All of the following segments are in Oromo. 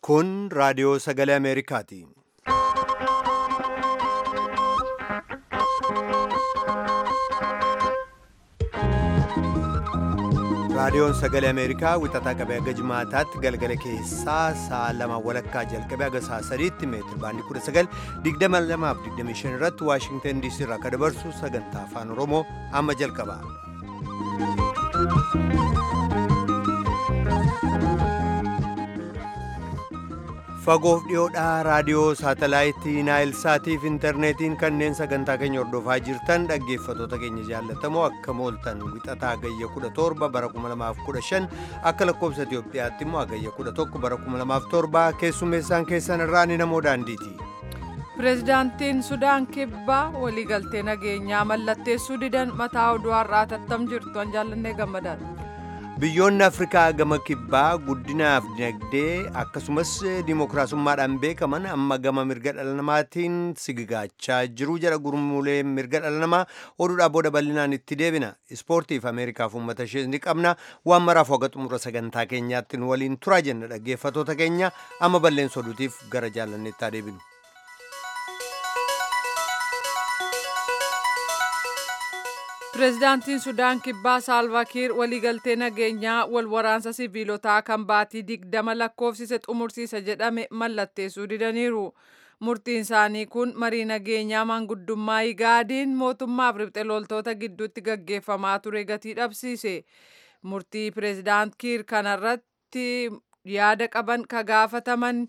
Kun raadiyoo sagalee Ameerikaati. Raadiyoon sagalee Ameerikaa wixataa qabee haga jimaataatti galgala keessaa sa'a lama walakkaa jalqabee haga sa'a sadiitti meetiri baandii 1922 irratti Waashingtan DC irraa akka dabarsu sagantaa afaan Oromoo amma jalqaba. Fagoof dhiyoodhaa raadiyoo saatalaayitii Naayilsaatiif intarneetiin kanneen sagantaa keenya hordofaa jirtan dhaggeeffatoota keenya jaallatamoo akka mooltan wixataa agayya 17 bara 2015 akka lakkoobsa Itoophiyaatti immoo agayya 11 bara 2007 keessummeessaan keessan irraa ni namoo daandiiti. Pireezidaantiin Sudaan Kibbaa waliigaltee nageenyaa mallatteessuu didan mataa oduu har'aa tattam jirtu an jaallannee gammadaadha. Biyyoonni Afrikaa gama kibbaa guddinaaf dinagdee akkasumas dimookiraasummaadhaan beekaman amma gama mirga dhala namaatiin sigigaachaa jiru jedha gurmuulee mirga dhala namaa oduudhaa booda bal'inaan itti deebina. Ispoortiif Ameerikaaf uummata ishee ni qabna. Waan maraaf hoga xumura sagantaa keenyaatti nu waliin turaa jenna dhaggeeffatoota keenya amma balleessa oduutiif gara jaallanneetti deebinu. Pireezidaantiin Sudaan Kibbaa Saalvaakiir waliigaltee nageenyaa wal waraansa siviilotaa kan baatii digdama lakkoofsise xumursiisa jedhame mallatteessuu didaniiru. Murtiin isaanii kun marii nageenyaa manguddummaa Igaadiin mootummaaf riphxe loltoota gidduutti gaggeeffamaa ture gatii dhabsiise. Murtii pireezidaant Kiir kanarratti yaada qaban ka gaafataman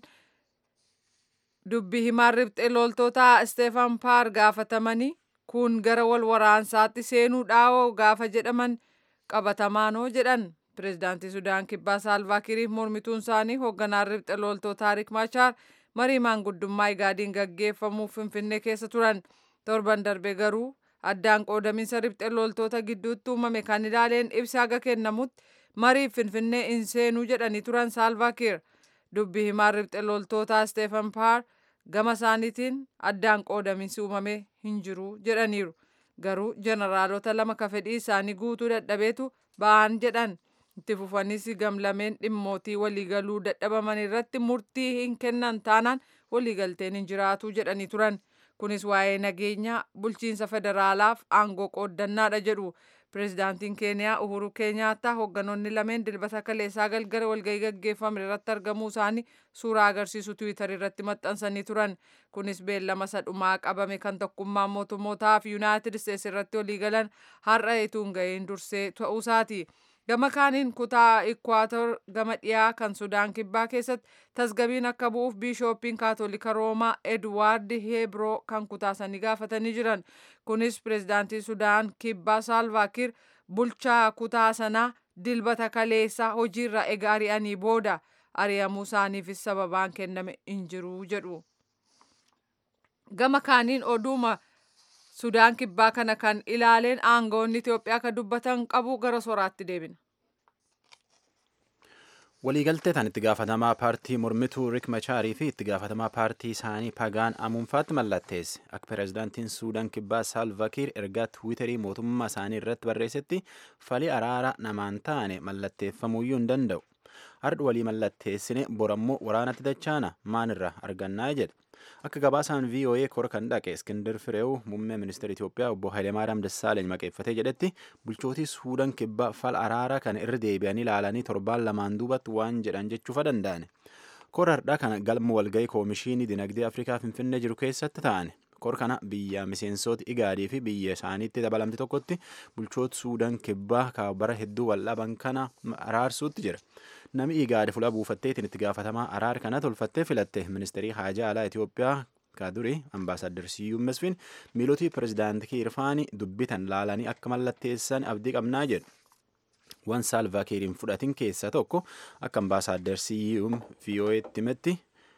dubbi himaan riphxe loltoota Isteefan Paar gaafatamanii kun gara wal waraansaatti seenuu dhaawoo gaafa jedhaman qabatamaanoo jedhan pireezidaantii sudaan kibbaa saalvaakiiriif mormituun isaanii hoogganaan riphxe loltoota taarik maachaar marii maanguddummaa igaadiin gaggeeffamuuf finfinnee keessa turan torban darbe garuu addaan qoodaminsa riphxe loltoota gidduutti uumame kan ilaaleen ibsa haga kennamutti mariif finfinnee hin seenuu jedhanii turan saalvaakiir dubbi himaan riphxe loltoota isteefan paar gama isaaniitiin addaan qoodaminsi uumame hin jiru jedhaniiru garuu jeneraalota lama ka fedhii isaanii guutuu dadhabeetu ba'an jedhan itti fufanis gamlameen dhimmootii waliigaluu dadhabaman irratti murtii hin kennan taanaan waliigalteen hin jiraatu jedhanii turan kunis waa'ee nageenyaa bulchiinsa federaalaaf aangoo qooddannaadha jedhu pireezidaantiin keeniyaa uhuru keenyaattaa hoogganoonni lameen dilbata kaleessaa galgala walgahii gaggeeffame irratti argamuu isaanii suuraa agarsiisu tiwiitar irratti maxxansanii turan kunis beellama sadhumaa qabame kan tokkummaa mootummootaa fi yuunaayitid isteetsi irratti waliigalan har'a ituun ga'een dursee ta'uusaati. gama kaaniin kutaa ikwaator gama dhiyaa kan sudaan kibbaa keessatti tasgabiin akka bu'uuf biishooppiin kaatolika roomaa edwaard heebroo kan kutaa sanii gaafatanii jiran kunis pireezidaantii sudaan kibbaa saalvaakiir bulchaa kutaa sanaa dilbata kaleessaa hojiirra ega ari'anii booda ari'amuu isaaniifis sababaan kenname hin jiru jedhu gama kaaniin oduuma sudaan kibbaa kana kan ilaaleen aangoonni Itoophiyaa kan dubbatan qabu gara soraatti deebina. waliigaltee tan itti gaafatamaa paartii mormituu rik machaarii fi itti gaafatamaa paartii isaanii pagaan amuunfaatti mallatteesse akka pireezidaantiin suudaan kibbaa saalvakiir ergaa tiwiitarii mootummaa isaanii irratti barreessetti falii araara namaan taane mallatteeffamuyyuu hin danda'u hardhu walii mallatteessine borammoo waraanatti dachaana maanirra argannaa jedhe akka gabaasaan VOA kora kan dhaqe Iskindir Fireew muummee ministeera Itoophiyaa obbo Hayilemaariyaam Dassaaleny maqeeffatee jedhetti bulchootii Suudaan kibbaa fal araara kana irra deebi'anii ilaalanii torbaan lamaan duubatti waan jedhan jechuufa danda'ani. Kora har'aa kana galma walgahii koomishinii dinagdee Afrikaa Finfinnee jiru keessatti ta'ani. Kor kana biyya miseensota Igaadii fi biyya isaaniitti dabalamte tokkotti bulchoota Suudaan kibbaa bara hedduu waldhaban kana araarsuutti jira. Nami Igaadi fuula buufatteetiin itti gaafatamaa araara kana tolfattee filatte ministeerii haajaa alaa Itoophiyaa kaaduri ambaasaadder Siyyuum Mesfin miilotii pireezidaantii Kiirfaanii dubbitan laalanii akka mallatteessan abdii qabnaa jedhu. Waan Saalvaakiiriin fudhatin keessaa tokko akka ambaasaadder Siyyuum VOA'tti himetti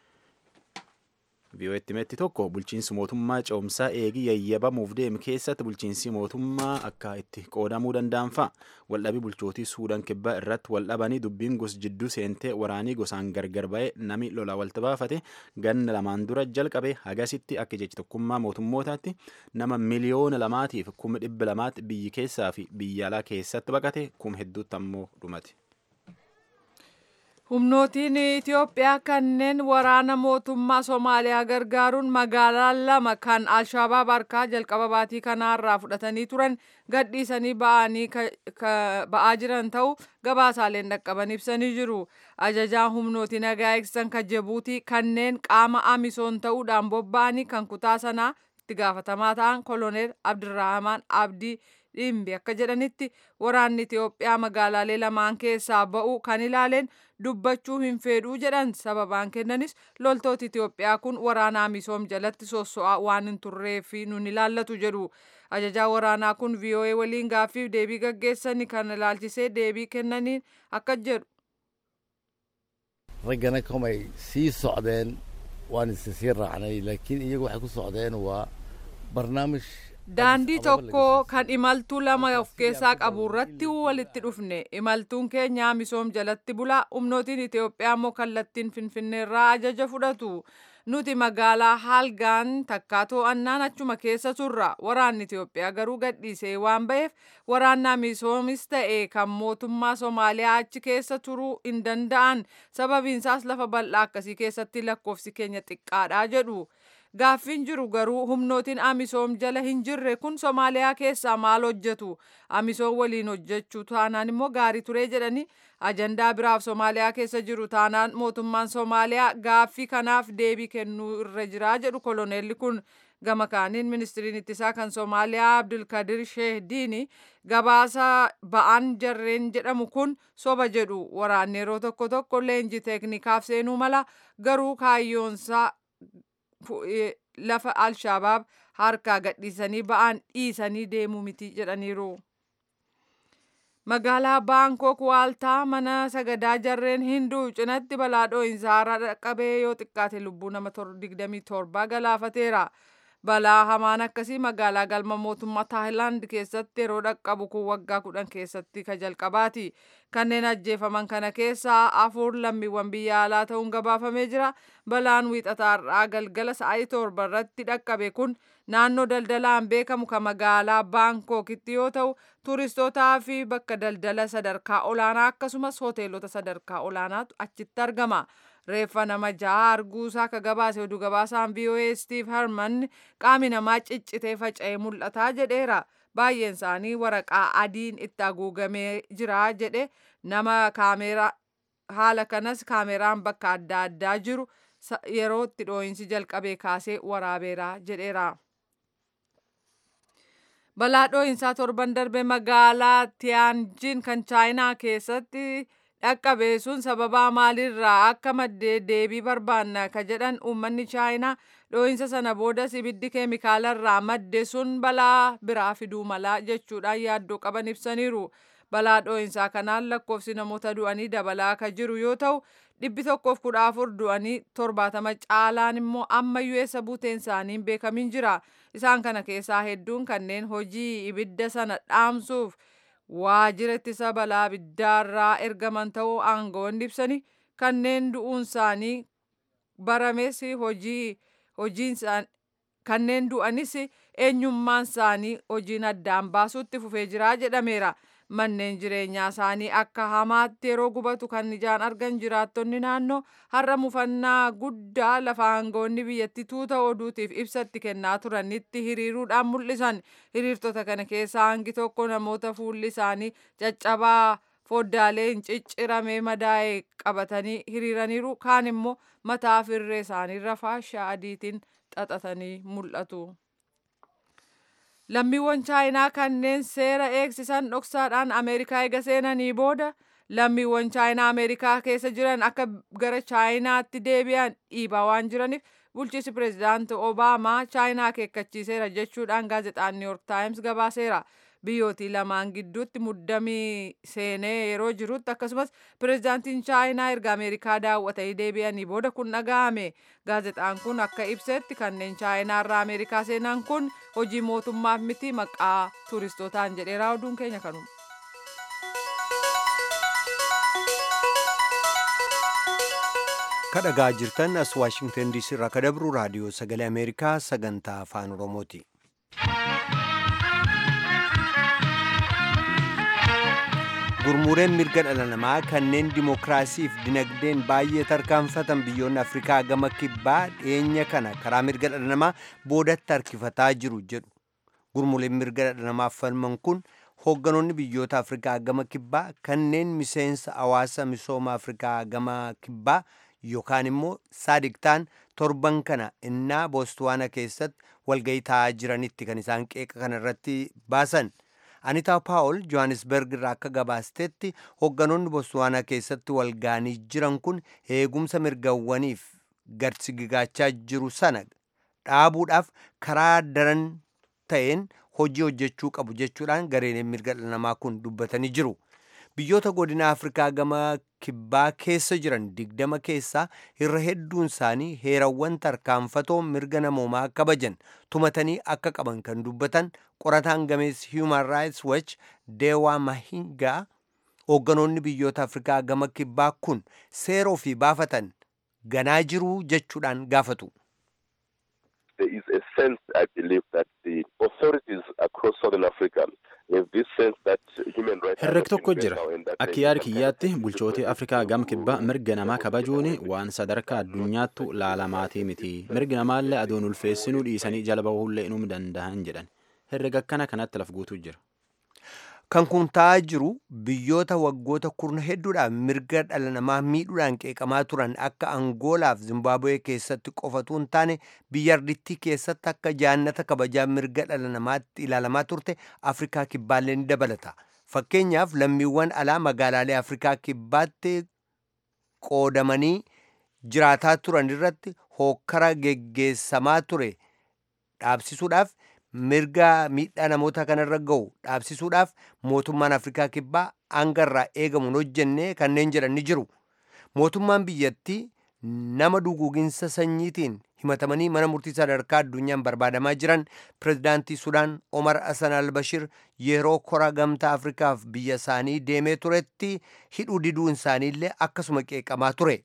VOA'tti himetti tokko bulchiinsi mootummaa ce'umsaa eegii yayyabamuuf deemu keessatti bulchiinsi mootummaa akka itti qoodamuu danda'an fa'a. Waldhabii bulchootii Suudaan kibbaa irratti waldhabanii dubbiin gos jidduu seentee waraanii gosaan gargar ba'ee nami lola walta baafate ganna lamaan dura jalqabe hagasitti akka jechi tokkummaa mootummootaatti nama miliyoona lamaatiif kuma dhibba lamaatti biyyi keessaa fi biyya alaa keessatti baqate kuma hedduutti ammoo dhumate. Humnootiin Itoophiyaa kanneen waraana mootummaa Somaaliyaa gargaaruun magaalaa lama kan Alshabaab harkaa jalqaba baatii kanaarraa fudhatanii turan gadhiisanii ba'anii ba'aa jiran ta'uu gabaasaaleen dhaqqaban ibsanii jiru. Ajajaan humnooti nagaa eegsisan kan Jibuutii kanneen qaama amisoon ta'uudhaan bobba'anii kan kutaa sanaa itti gaafatamaa ta'an koloneel Abdirrahmaan Abdii dhimbi akka jedhanitti waraanni Itoophiyaa magaalaalee lamaan keessaa ba'uu kan ilaaleen dubbachuu hin fedhuu jedhan sababaan kennanis loltooti Itoophiyaa kun waraana amisoom jalatti sosso'aa waan hin turreef nun ilaallatu jedhu. Ajajaa waraanaa kun VOA waliin gaaffiif deebii gaggeessanii kan ilaalchisee deebii kennaniin akka jedhu. raggana kamay sii socdeen waan isa sii raacnay laakiin iyagu waxay ku socdeen waa barnaamij Daandii tokko kan imaltuu lama of keessaa qabu irratti walitti dhufne imaltuun keenya misoom jalatti bulaa humnootiin Itoophiyaa immoo kallattiin finfinneerraa ajaja fudhatu. Nuti magaalaa Haalgaan takkaa to'annaan achuma keessa turra. Waraanni Itoophiyaa garuu gadhiisee waan ba'eef waraanna misoomis ta'e kan mootummaa Somaaliyaa achi keessa turuu hin danda'an. Sababiinsaas lafa bal'aa akkasii keessatti lakkoofsi keenya xiqqaadha jedhu. Gaaffiin jiru garuu humnootiin amisoom jala hin jirre kun Somaaliyaa keessaa maal hojjetu? Amisoom waliin hojjechuu taanaan immoo gaarii ture jedhanii ajandaa biraaf Somaaliyaa keessa jiru taanaan mootummaan Somaaliyaa gaaffii kanaaf deebii kennuu irra jira jedhu koloneelli kun. Gama kaaniin ministiriin ittisaa kan Somaaliyaa Abdulkadir Sheehdiini gabaasa ba'aan jarreen jedhamu kun soba jedhu waraanni yeroo tokko tokko leenjii teeknikaaf seenuu mala garuu kaayyoonsaa lafa alshabaab harkaa gadhiisanii ba'an dhiisanii deemuu miti jedhaniiru. Magaalaa Baankok waaltaa mana sagadaa jarreen hinduu cinatti balaa dho'iinsaa dhaqqabee yoo xiqqaate lubbuu nama 27 galaafateera. Balaa hamaan akkasii magaalaa galma mootummaa Taayilaand keessatti yeroo dhaqqabu kun waggaa kudhan keessatti ka jalqabaati. Kanneen ajjeefaman kana keessaa afur lammiiwwan biyya alaa ta'uun gabaafamee jira. Balaan wiixataarraa galgala sa'aatii torba irratti dhaqqabe kun naannoo daldalaan beekamu kan magaalaa Baankookitti yoo ta'u, turistootaa fi bakka daldala sadarkaa olaanaa akkasumas hoteelota sadarkaa olaanaatu achitti argama. reeffa nama ja'a arguusaa akka gabaase oduu gabaasaan VOA Steve Herman qaami namaa ciccitee faca'ee mul'ataa jedheera. Baay'een isaanii waraqaa adiin itti haguugamee jira jedhe nama kaameeraa haala kanas kaameeraan bakka adda addaa jiru yeroo itti dhoo'insi jalqabee kaasee waraabeera jedheera. Balaa dhoo'insaa torban darbe magaalaa Tiyaanjin kan Chaayinaa keessatti dhaqqabe sun sababaa maalirraa akka maddee deebii barbaanna ka jedhan uummanni chaayinaa dhoo'insa sana boodas ibiddi keemikaalarraa madde sun balaa biraa fiduu malaa jechuudhaan yaaddoo qaban ibsaniiru. Balaa dhoo'insaa kanaan lakkoofsi namoota du'anii dabalaa ka jiru yoo ta'u dhibbi tokkoof kudha afur du'anii torbaatama caalaan immoo ammayyuu eessa buuteen isaanii hin beekamin jira. Isaan kana keessaa hedduun kanneen hojii ibidda sana dhaamsuuf waajjira ittisa balaa abiddaarraa ergaman ta'uu aangawoonni ibsanii kanneen du'uun isaanii barames hojii hojiin kanneen du'anis eenyummaan isaanii hojiin addaan baasuutti fufee jira jedhameera. Manneen jireenyaa isaanii akka hamaatti yeroo gubatu kan ijaan argan jiraattonni naannoo har'a mufannaa guddaa lafa aangawoonni biyyattii tuuta oduutiif ibsatti kennaa turanitti hiriiruudhaan mul'isan. Hiriirtota kana keessaa hangi tokko namoota fuulli isaanii caccabaa foddaalee hin cicciramee madaa'e qabatanii hiriiraniiru. Kaan immoo mataa firree isaaniirra faashaa adiitiin xaxatanii mul'atu. Lammiiwwan chaayinaa kanneen seera eegsisan dhoksaadhaan Ameerikaa eega seenanii booda lammiiwwan chaayinaa Ameerikaa keessa jiran akka gara chaayinaatti deebi'an dhiibaa waan jiraniif bulchiinsi pireezidaantii Obaamaa chaayinaa akeekkachiiseera jechuudhaan gaazexaan New York Times gabaaseera. Biyyootii lamaan gidduutti muddamii seenee yeroo jirutti akkasumas pireezidaantiin chaayinaa erga Ameerikaa daawwatanii deebi'anii booda kun dhaga'ame. Gaazexaan kun akka ibsetti kanneen chaayinaa irraa Ameerikaa seenan kun hojii mootummaaf miti maqaa turistootaan jedheera oduun keenya kanuma. kadhagaa jirtan as waashingtan diisii irraa kadabru raadiyoo sagalee ameerikaa sagantaa afaan oromooti. gurmureen mirga dhala namaa kanneen dimookiraasiif dinagdeen baay'ee tarkaanfatan biyyoonni afrikaa gama kibbaa dhiyeenya kana karaa mirga dhala namaa boodatti harkifataa jiru jedhu gurmuleen mirga dhala namaaf falman kun hoogganoonni biyyoota afrikaa gama kibbaa kanneen miseensa hawaasa misooma afrikaa gama kibbaa yookaan immoo saadiktaan torban kana innaa boostwaana keessatti walgayii taa'aa jiranitti kan isaan qeeqa kana irratti baasan. Anitaa Paawul Johannesburg irraa akka gabaastetti hoogganoonni boostwaanaa keessatti walgaanii jiran kun eegumsa mirgawwaniif gadsigigaachaa jiru sana dhaabuudhaaf karaa daran ta'een hojii hojjechuu qabu jechuudhaan gareen mirga dhala namaa kun dubbatanii jiru. Biyyoota godina Afrikaa gama kibbaa keessa jiran digdama keessaa irra hedduun isaanii heerawwan tarkaanfatoo mirga namoomaa kabajan tumatanii akka qaban kan dubbatan qorataan gameessi Human Rights Watch Deewaa Mahingaa hoogganoonni biyyoota Afrikaa gama kibbaa kun seera ofii baafatan ganaa jiruu jechuudhaan gaafatu. there is a sense, I believe, that the authorities across Southern Africa have this sense that human rights. are herreg not tokko being jira met now and that akka there is yaada some kind kiyyaatti of bulchootii afrikaa gam kibbaa mirga namaa kabajuun waan sadarkaa addunyaattu laalamaatii miti mirgi namaallee adoon ulfeessinuu dhiisanii jala bahuullee inum danda'an jedhan herreg akkana kanatti laf guutuu jira Kan kun ta'aa jiru biyyoota waggoota kurna hedduudhaan mirga dhala namaa miidhuudhaan qeeqamaa turan akka Angoolaaf Zimbaabuwee keessatti qofatu hin taane biyya ardittii keessatti akka jaannata kabajaa mirga dhala namaatti ilaalamaa turte Afrikaa kibbaallee ni dabalata. Fakkeenyaaf lammiiwwan alaa magaalaalee Afrikaa kibbaatti qoodamanii jiraataa turan irratti hookkara geggeessamaa ture dhaabsisuudhaaf mirga miidhaa namoota kanarra ga'u dhaabsisuudhaaf mootummaan afrikaa kibbaa hangarraa eegamuun hojjennee kanneen jedhan ni jiru mootummaan biyyattii nama duguuginsa sanyiitiin himatamanii mana murtii sadarkaa addunyaan barbaadamaa jiran pirezidaantii sudaan omar hasan albashir yeroo kora gamtaa afrikaaf biyya isaanii deemee turetti hidhuu diduun isaaniillee akkasuma qeeqamaa ture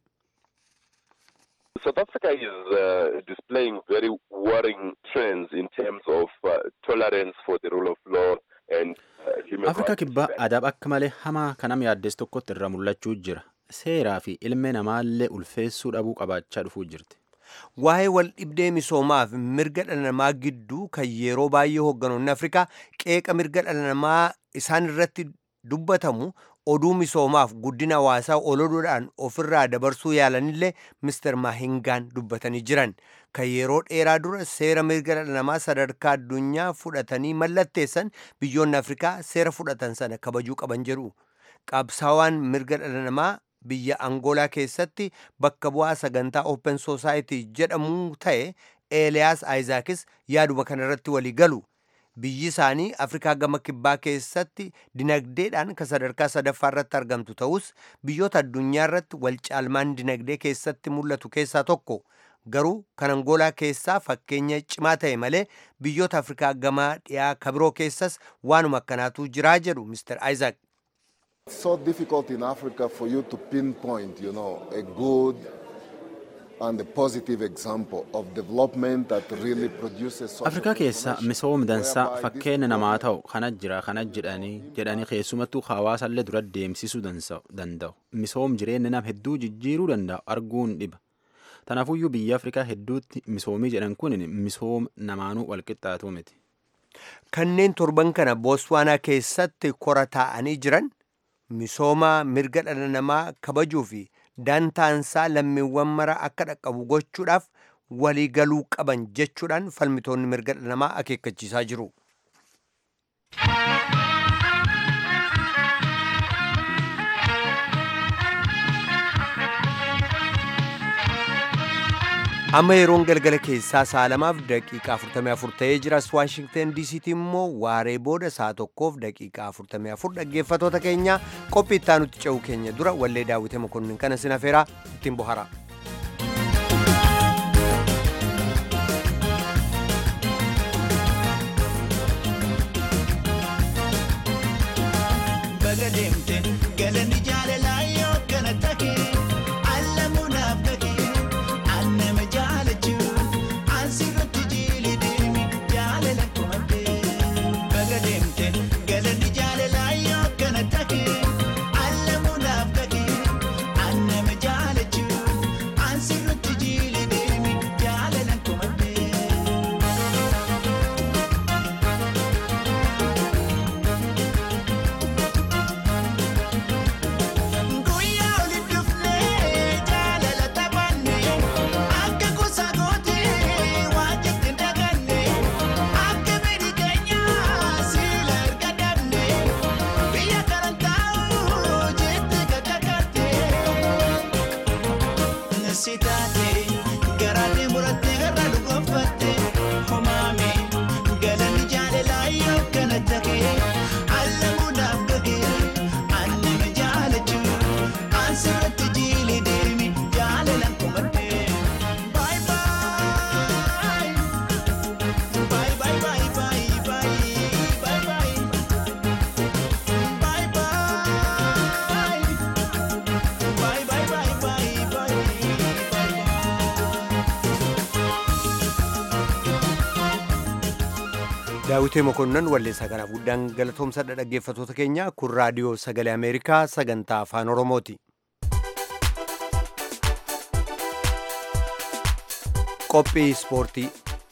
South Africa is uh, displaying very worrying trends in terms of uh, tolerance for the rule of law and uh, human afrikaa rights. kibbaa adaab akka malee hamaa kanam yaaddes tokkotti irra mul'achuu jira seeraa fi ilmee namaallee ulfeessuu dhabuu qabaachaa dhufuu jirti waa'ee wal dhibdee misoomaaf mirga dhala namaa gidduu kan yeroo baay'ee hoogganoonni afrikaa qeeqa mirga dhala namaa isaan irratti dubbatamu oduu misoomaaf guddina hawaasaa oloduudhaan ofirraa dabarsuu yaalanillee mister mahingaan dubbatanii jiran kan yeroo dheeraa dura seera mirga dhala namaa sadarkaa addunyaa fudhatanii mallatteessan biyyoonni afrikaa seera fudhatan sana kabajuu qaban jedhu qabsaawaan mirga dhala namaa biyya angoolaa keessatti bakka bu'aa sagantaa open society jedhamu ta'e eeliyaas aayizaakis yaaduma kanarratti walii galu biyyi isaanii afrikaa gama kibbaa keessatti dinagdeedhaan kan sadarkaa sadaffaa irratti argamtu ta'us biyyoota addunyaa irratti wal caalmaan dinagdee keessatti mul'atu keessaa tokko garuu kan angoolaa keessaa fakkeenya cimaa ta'e malee biyyoota afrikaa gama dhiyaa kabiroo keessas waanuma akkanaatu jiraa jedhu mister aayizaak It's so difficult in Africa for you to pinpoint, you know, a good and a positive example of development that really produces social afrikaa keessa transformation, misooma dansaa whereby this fakkeenya namaa ta'u kana jira kana jedhanii jedhanii keessumattuu hawaasallee dura deemsisuu dansa'u- danda'u misoom jireenya nama hedduu jijjiiruu danda'u arguun dhiba tanaafuyyuu biyya afrikaa hedduutti misoomii jedhan kun misooma namaanuu walqixxaatu miti kanneen torban kana booswaanaa keessatti kora taa'anii jiran misooma mirga dhala namaa kabajuu fi dantaansaa lammiiwwan mara akka dhaqqabu gochuudhaaf walii galuu qaban jechuudhaan falmitoonni mirga dhala namaa akeekkachiisaa jiru. amma yeroon galgala keessaa saalamaaf daqiiqaa 44 ta'ee jiras waashingten diisiitti immoo waaree booda saa tokkoof daqiiqaa 44 dhaggeeffatoota keenya qophii itti aanutti ce'uu keenya dura wallee daawwite mokonnin kana sinafeeraa ittiin bohara. baga deemte galanni jaalalaa yoo kana take allamuunaaf gage annama jaalachuu ansirratti jiili deemi jaalala kumadde baga deemte galanni jaalalaa yoo kana take daawitee mokonnan walleessaa kanaaf guddaan galatoomsadha dhaggeeffatoota keenya kun raadiyoo sagalee ameerikaa sagantaa afaan oromooti qophii ispoortii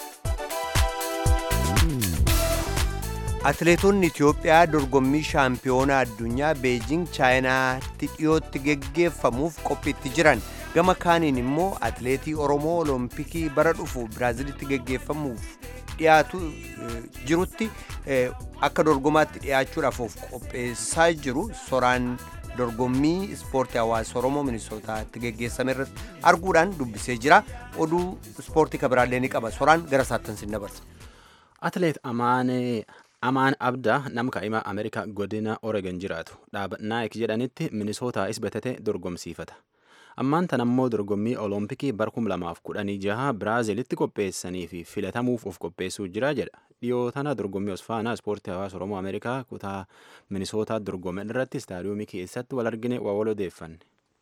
atileetonni itiyoophiyaa dorgommii shaampiyoonaa addunyaa beejing chaayinaatti dhiyootti geggeeffamuuf qophiitti jiran gama kaaniin immoo atileetii oromoo olompikii bara dhufu biraazilitti geggeeffamuuf dhiyaatu jirutti akka dorgomaatti dhiyaachuudhaaf of qopheessaa jiru soraan dorgommii ispoortii hawaasa oromoo minisootaatti geggeessame irratti arguudhaan dubbisee jira oduu ispoortii kabiraallee ni qaba soraan gara saattan sin dabarsa. Atileet Amaanee Amaan Abdaa nama kaa'ima Ameerikaa godina Oregon jiraatu dhaaba Naayik jedhanitti minisootaa isbatate dorgomsiifata. Ammaan tan ammoo dorgommii Olompikii bara 2016 Biraazilitti qopheessanii fi filatamuuf of qopheessuu jira jedha. Dhiyoo tana dorgommii Osfaanaa ispoortii hawaasa Oromoo Ameerikaa kutaa minisootaa dorgome irratti istaadiyoomii keessatti wal argine waa wal odeeffanne.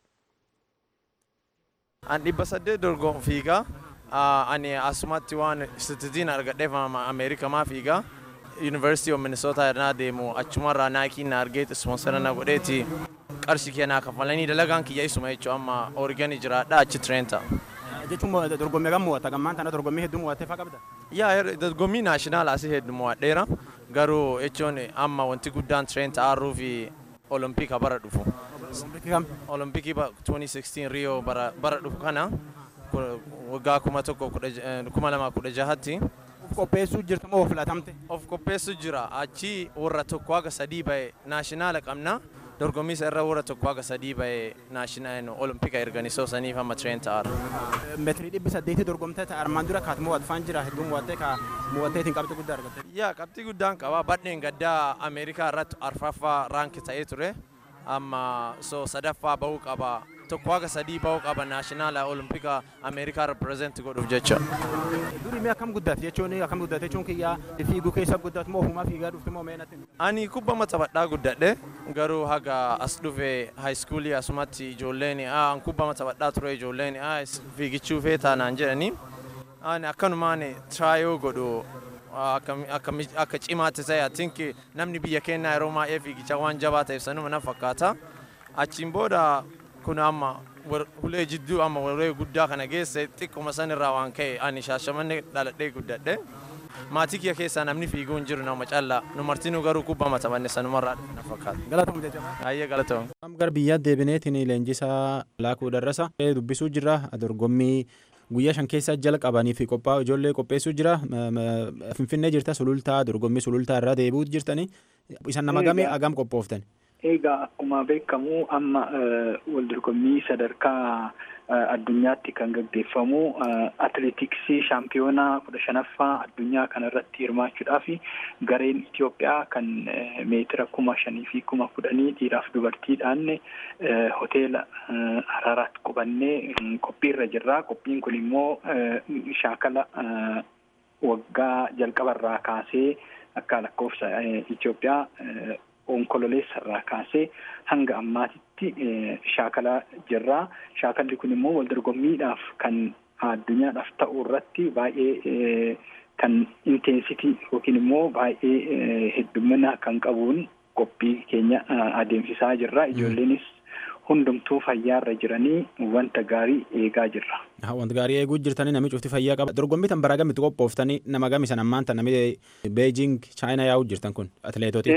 An dhibba saddeet dorgomu fiigaa. Ani asumatti waan sititiin argadheef Ameerikamaa fiigaa. University of Minnesota irraa deemu achumarraa naakiin na argeet ispoonsara na godheeti qarshii kennaa kafalanii dalagaan kiyya isuma jechuun amma Oregon jiraadha achi Trenta. Jechuun dorgommii kan mo'atta gammaan tana dorgommii hedduu mo'attee faa qabda? Yaa dorgommii naashinaal asii hedduu mo'adheera garuu jechuun amma wanti guddaan Trenta aarruu fi Olompika bara dhufu. Olompikii 2016 Rio bara dhufu kana waggaa kuma tokko kuma lama kudha jahatti. Of qopheessuu jirtu moo filatamte? Of qopheessuu jira. Achi warra tokko haga sadii bahe naashinaala qabna. Dorgommii isa irra warra tokko haga sadii bahe naashinaal olompika erganisoo saniif amma tireen ta'aara. Meetirii dhibbi saddeetii dorgomtee armaan dura kaat mo'atu faan jira hedduu mo'attee ka mo'atteetiin qabxii guddaa argatte. Yaa qabxii guddaan qaba. Badheen gaddaa Ameerikaa irratti arfaffaa raanki ta'ee ture. Amma so sadaffaa bahuu qaba. tokko haga sadii bahuu qaba naashinaala olompika ameerikaa reprezent godhuuf jecha. Durii mee akkam guddate jechuun akkam guddate jechuun kiyyaa fiiguu keessa guddatu moo ofumaa fiigaa dhufte moo meenatti? Ani kubbama taphadhaa guddadhe garuu haga as dhufe haayiskuulii asumatti ijoolleen an kubbama taphadhaa ture ijoolleen fiigichuu feetaa naan jedhanii ani akkanumaan tiraayoo godhu akka cimaatti ta'e atinki namni biyya keenyaa yeroo baay'ee fiigicha waan jabaa ta'eef sanuma na fakkaata. Achiin booda kun amma ulee jidduu amma ulee guddaa kana geesse xiqquma sanirraa waan ka'e ani shaashamanne dhaladhee guddadhe. Maatii kiyya keessaa namni fiiguu hin jiru nama callaa nu martinuu garuu kubbama taphanne sanumarraa na fakkaata. Galatoom jajjabaa. Baay'ee galatoom. Gara biyyaa deebineetiin leenjisaa laakuu darrasa dubbisuu jira dorgommii guyyaa shan keessa jalqabanii fi qophaa ijoollee qopheessuu jira finfinnee jirta sulultaa dorgommii sulultaa irraa deebi'uu jirtanii isan nama gamee agam qophooftan. Egaa akkuma beekamu amma wal dorgommii sadarkaa addunyaatti kan gaggeeffamu atileetiksii shaampiyoonaa kudha shanaffaa addunyaa kanarratti hirmaachuudhaaf gareen Itoophiyaa kan meetira kuma shanii fi kuma kudhanii dhiiraaf dubartiidhaan hoteela Haraaraatti qubannee qophiirra jirra. Qophiin kun immoo shaakala waggaa jalqabarraa kaasee akka lakkoofsa Itoophiyaa onkololeessa irraa kaasee hanga ammaatitti shaakalaa jirra. Shaakalli kun immoo wal dorgommiidhaaf kan addunyaadhaaf ta'u irratti baay'ee kan inteensitii yookiin immoo baay'ee heddumina kan qabuun qophii keenya adeemsisaa jirra. Ijoolleenis hundumtuu fayyaarra jiranii wanta gaarii eegaa jirra. Wanta gaarii eeguu jirtanii namni cufti fayyaa qaba. Dorgommii tan bara gamitti qophooftanii nama gami san ammaan tan namni Beejing Chaayinaa yaa'uu jirtan kun atileetoti.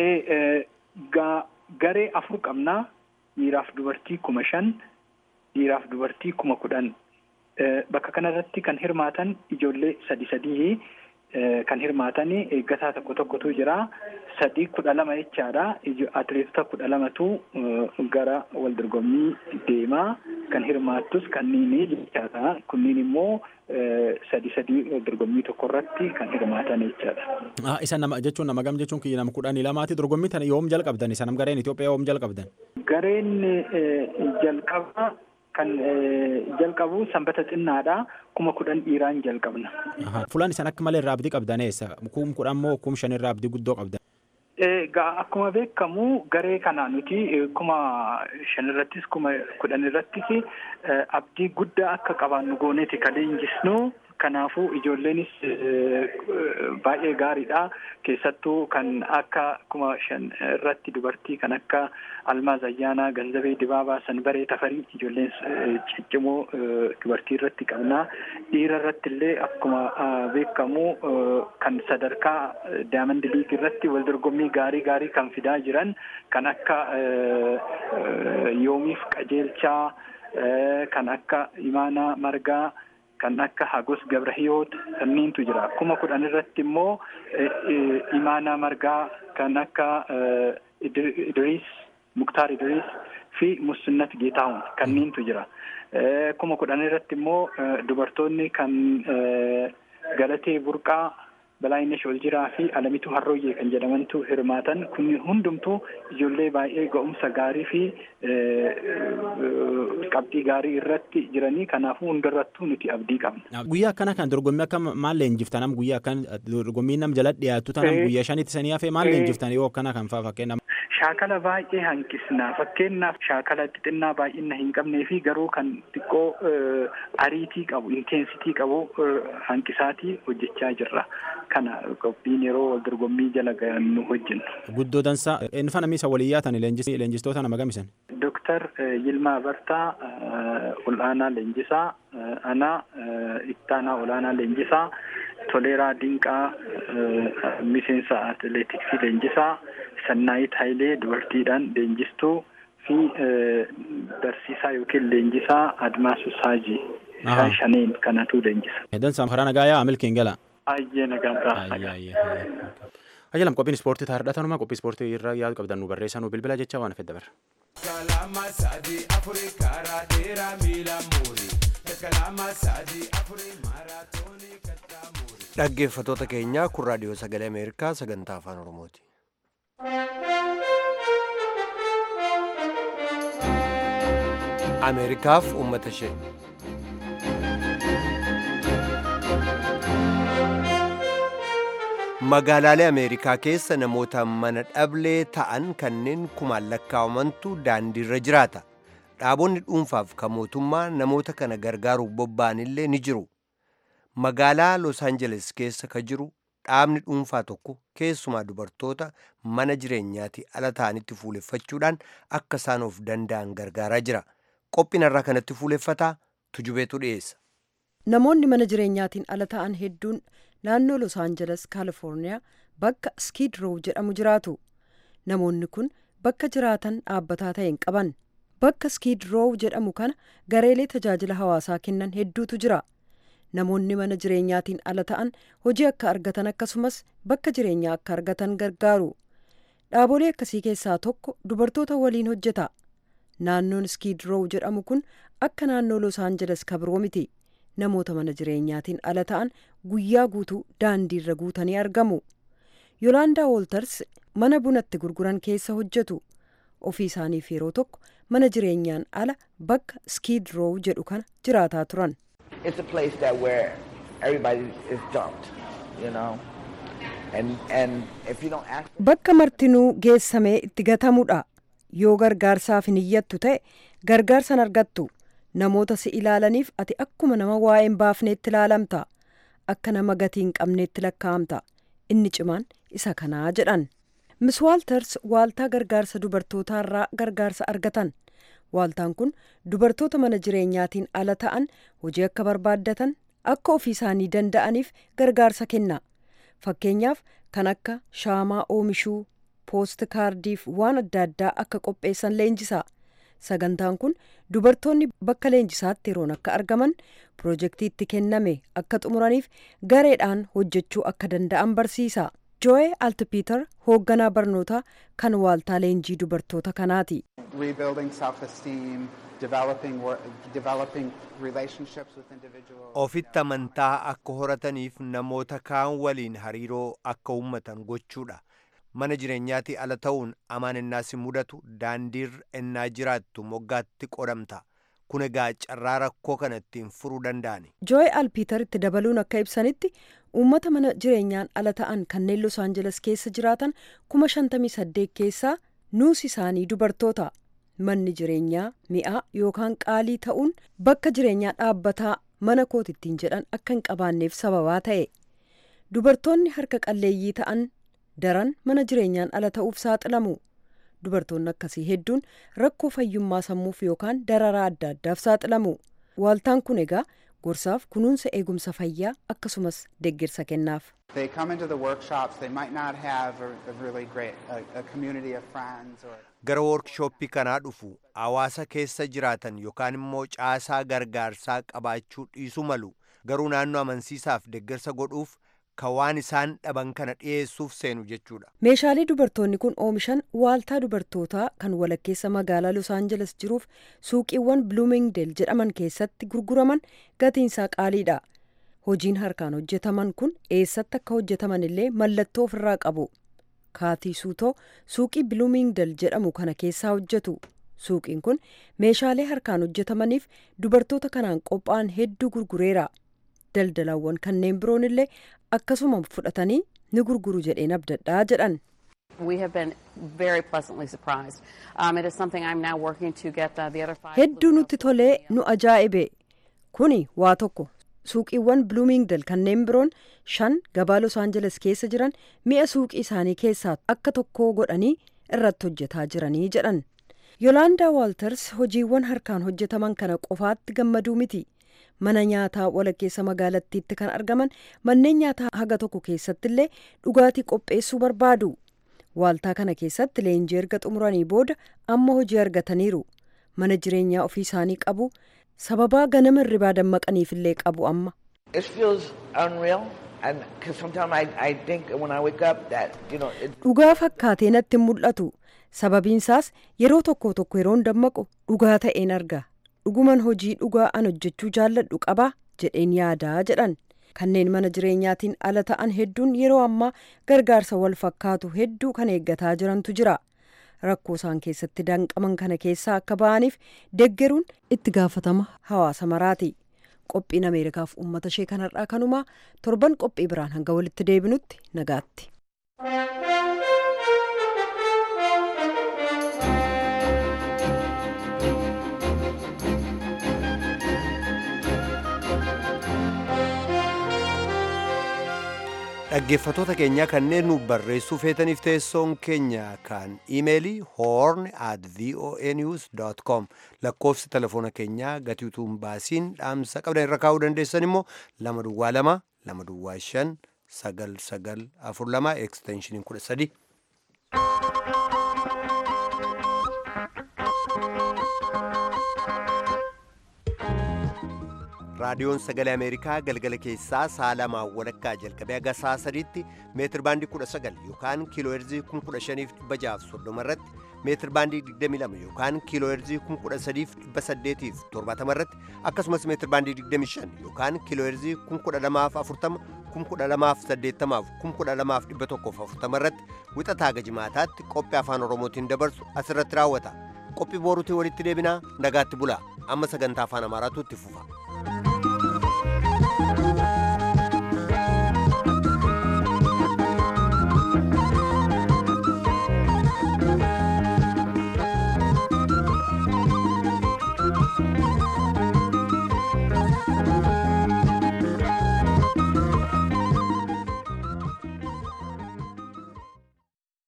Garee afur qabnaa dhiiraaf dubartii kuma shan dhiiraaf dubartii kuma kudhan bakka kanarratti kan hirmaatan ijoollee sadi sadii kan hirmaatan eeggataa tokko tokkotu jira sadii kudha lama jechaadha atileetota kudha lamatu gara wal dorgommii deemaa kan hirmaattus kanniin jechaadha kunniin immoo sadi sadii wal dorgommii tokko irratti kan hirmaatan jechaadha. Isa nama jechuun nama gam jechuun kiyya nama kudhanii lamaati dorgommii tana yoom jalqabdan isa nam gareen Itoophiyaa yoom jalqabdan? Gareen jalqaba kan jalqabu sanbata xinnaadha kuma kudhan dhiiraan jalqabna. Fulaan isan akka malee irraa abdii qabdan eessa? Kum kudhan moo kum shan irraa abdii guddoo qabdan? Egaa akkuma beekamu garee kana nuti kuma shan irrattis kuma kudhan irrattis abdii guddaa akka qabaannu gooneeti kan leenjisnu kanaafuu ijoolleenis baay'ee gaariidha keessattuu kan akka kuma shan irratti dubartii kan akka almaaz ayyaanaa ganzabee dibaabaa sanbaree tafarii ijoolleen ciccimoo dubartii irratti qabnaa dhiira irratti illee akkuma beekamu kan sadarkaa daamandi liig irratti wal dorgommii gaarii gaarii kan fidaa jiran kan akka yoomiif qajeelchaa kan akka imaanaa margaa kan akka hagos gabrahiyoot kanneentu jira kuma kudhan irratti immoo imaanaa margaa kan akka idriis muktaar idriis fi musinnat geetaahun kanneentu jira kuma kudhan irratti immoo dubartoonni kan galatee burqaa balaayinesh oljiraa fi alamitu harrooyyee kan jedhamantu hirmaatan kun hundumtuu ijoollee baay'ee ga'umsa gaarii fi qabxii gaarii irratti jiranii kanaafuu hundarrattuu nuti abdii qabna. Guyyaa akkana kan dorgommii akka maal leenjiftan am guyyaa akkan dorgommii nam jala dhiyaatu tanam guyyaa shanitti sanii hafee maal leenjiftan yoo akkana kan faa fakkeenyaaf. Shaakala baay'ee hanqisna fakkeenyaaf shaakala xixinnaa baay'ina hin qabnee fi garuu kan xiqqoo ariitii qabu inteensitii qabu hanqisaatii hojjechaa jirra. Kana qophiin yeroo wal dorgommii jala nu hojjennu. Guddoo dansaa inni fana miisa walii yaatan leenjistoota nama gamisan. Dooktar Yilmaa Bartaa ol'aanaa leenjisaa, ana ittaanaa olaanaa leenjisaa, Toleeraa Dinqaa miseensa atileetiksii leenjisaa, Sannaayit Hayilee dubartiidhaan leenjistuu fi barsiisaa yookiin leenjisaa Admaasuu Saajii. Isaan shaneen kanatu leenjisa. Dansaa karaa nagaa yaa milkiin gala. Ayyee nagaa Ayyalam qophiin ispoortii taa'aadha tanuma qophii ispoortii irraa yaadu qabdan nu barreessaa nu bilbila jecha waan fedha barra. Kalama sadii afurii karaa dheeraa miila muurii. Kalama sadii afurii maaraatoonii kattaa muurii. Dhaggeeffatoota keenyaa kun raadiyoo sagalee Ameerikaa sagantaa afaan Oromooti. Ameerikaaf uummata ishee. Magaalaalee Ameerikaa keessa namoota mana dhablee ta'an kanneen kumaan lakkaa'amantu daandiirra jiraata. Dhaabonni dhuunfaaf kan mootummaa namoota kana gargaaruuf bobba'an illee ni jiru. Magaalaa Los Angeles keessa ka jiru dhaabni dhuunfaa tokko keessumaa dubartoota mana jireenyaatti ala ta'anitti fuuleffachuudhaan akka isaan of danda'an gargaaraa jira. Qophiin irraa kanatti fuuleffataa tujubeetu dhiyeessa. Namoonni mana jireenyaatiin ala ta'an hedduun naannoo Los Angeles, Kaalifoorniyaa bakka Skid Row jedhamu jiraatu. Namoonni kun bakka jiraatan dhaabbataa ta'e hin qaban. Bakka Skid Row jedhamu kana gareelee tajaajila hawaasaa kennan hedduutu jira. Namoonni mana jireenyaatiin ala ta'an hojii akka argatan akkasumas bakka jireenyaa akka argatan gargaaru. Dhaabolee akkasii keessaa tokko dubartoota waliin hojjeta. Naannoon Skid Row jedhamu kun akka naannoo Los Angeles kabiroo miti. Namoota mana jireenyaatiin ala ta'an guyyaa guutuu daandiirra guutanii argamu. Yolaandaa Woolters mana bunatti gurguran keessa hojjetu. Ofii isaaniif yeroo tokko mana jireenyaan ala bakka Skid Row jedhu kana jiraataa turan. It's a place that where everybody is dumped, you know. And and if you don't ask Bakka martinuu geessamee itti gatamudha. Yoo gargaarsaaf hin iyyattu ta'e gargaarsan argattu. Namoota si ilaalaniif ati akkuma nama waa'ee hin baafneetti ilaalamta. Akka nama gatii hin qabneetti lakkaa'amta. Inni cimaan isa kanaa jedhan. Miss Waalters waaltaa gargaarsa dubartootaarraa gargaarsa argatan. Waaltaan kun dubartoota mana jireenyaatiin ala ta'an hojii akka barbaaddatan akka ofii isaanii danda'aniif gargaarsa kenna. Fakkeenyaaf kan akka shaamaa oomishuu, poost kaardiif waan adda addaa akka qopheessan leenjisa. Sagantaan kun dubartoonni bakka leenjisaatti yeroon akka argaman pirojektii itti kenname akka xumuraniif gareedhaan hojjechuu akka danda'an barsiisa. Joe Altipeter hoogganaa barnootaa kan waaltaa leenjii dubartoota kanaati. rebuilding self-esteem, developing wor- developing relationships with individuals. Ofitti amantaa akka horataniif namoota kaan waliin hariiroo akka uummatan gochuudha. Mana jireenyaatti ala ta'uun amaan ennaa si mudatu daandiirra ennaa jiraattu moggaatti qodamta. Kun egaa carraa rakkoo kana ittiin furuu danda'ani. Joe Alpiiter itti dabaluun akka ibsanitti uummata mana jireenyaan ala ta'an kanneen Los Angeles keessa jiraatan kuma shantamii saddeet keessaa nuus isaanii dubartoota. Manni jireenyaa mi'aa yookaan qaalii ta'uun bakka jireenyaa dhaabbataa mana kootittiin jedhan akka hin qabaanneef sababaa ta'e dubartoonni harka qalleeyyii ta'an daran mana jireenyaan ala ta'uuf saaxilamu dubartoonni akkasii hedduun rakkoo fayyummaa sammuuf yookaan dararaa adda addaaf saaxilamu waaltaan kun egaa gorsaaf kunuunsa eegumsa fayyaa akkasumas deeggarsa kennaaf. They come into the workshops, they might not have a, a really great a, a community of friends or gara workshooppii kanaa dhufu hawaasa keessa jiraatan yookaan immoo caasaa gargaarsaa qabaachuu dhiisuu malu garuu naannoo amansiisaaf deeggarsa godhuuf kan waan isaan dhaban kana dhiyeessuuf seenu jechuudha. meeshaalee dubartoonni kun oomishan waaltaa dubartootaa kan walakkeessa magaalaa los aangeles jiruuf suuqiiwwan bloomingdale jedhaman keessatti gurguraman gatiinsaa qaaliidha hojiin harkaan hojjetaman kun eessatti akka hojjetaman illee mallattoo ofirraa qabu kaatii suutoo suuqii bloomingdale jedhamu kana keessaa hojjetu suuqiin kun meeshaalee harkaan hojjetamaniif dubartoota kanaan qophaa'an hedduu gurgureera daldalaawwan kanneen biroon illee akkasuma fudhatanii ni gurguru jedheen abdadhaa jedhan. We have been very pleasantly surprised. Um, it is something I'm now working to get uh, the other five. hedduu nutti tolee nu ajaa'ibe kuni waa tokko suuqiiwwan bloomingdale kanneen biroon shan gabaa los aangeles keessa jiran mi'a suuqii isaanii keessaa akka tokko godhanii irratti hojjetaa jiranii jedhan yoolaandaa waalters hojiiwwan harkaan hojjetaman kana qofaatti gammaduu miti mana nyaataa walakkeessa magaalattiitti kan argaman manneen nyaataa haga tokko keessatti illee dhugaatii qopheessuu barbaadu waaltaa kana keessatti leenjii erga xumuranii booda amma hojii argataniiru mana jireenyaa ofii isaanii qabu sababaa ganama irribaa dammaqaniif illee qabu amma. It feels unreal, and because sometimes I, I think when I wake up that you know it, dhugaa fakkaatee natti hin mul'atu sababiinsaas yeroo tokko tokko yeroon dammaqu dhugaa ta'een arga dhuguman hojii dhugaa an hojjechuu jaalladhu qaba jedheen yaadaa jedhan kanneen mana jireenyaatiin ala ta'an hedduun yeroo ammaa gargaarsa wal fakkaatu hedduu kan eeggataa jirantu jira rakkoo isaan keessatti danqaman kana keessaa akka ba'aniif deggeruun itti gaafatama hawaasa maraati qophiin ameerikaaf uummata ishee kanarraa kanumaa torban qophii biraan hanga walitti deebinutti nagaatti. dhaggeeffatoota keenya kanneen nu barreessuu feetaniif teessoon keenya kan imeelii horn at voa news com lakkoofsi telefoona keenyaa gatii utuu hin baasiin dhaamsa qabdan irra kaa'uu dandeessan immoo lama duwwaa lama lama duwwaa shan sagal sagal afur lama eksteenshiniin kudha sadi. raadiyoon sagalee ameerikaa galgala keessaa sa'a lamaa walakkaa jalqabee haga sa'a sadiitti meetir baandii kudha sagal yookaan kiiloo heerzii kun kudha shaniif dhibba jaaf soddoma irratti meetir baandii digdamii lama yookaan kiiloo heerzii kun kudha sadiif dhibba saddeetiif torbaatama irratti akkasumas meetir baandii digdamii shan yookaan kiiloo heerzii kun kudha lamaaf afurtama kun kudha lamaaf saddeettamaaf kun kudha lamaaf dhibba tokkoof afurtama irratti wixataa haga jimaataatti qophii afaan oromootiin dabarsu asirratti raawwata qophii booruutiin walitti deebinaa nagaatti bulaa amma sagantaa afaan amaaraatu itti fufa.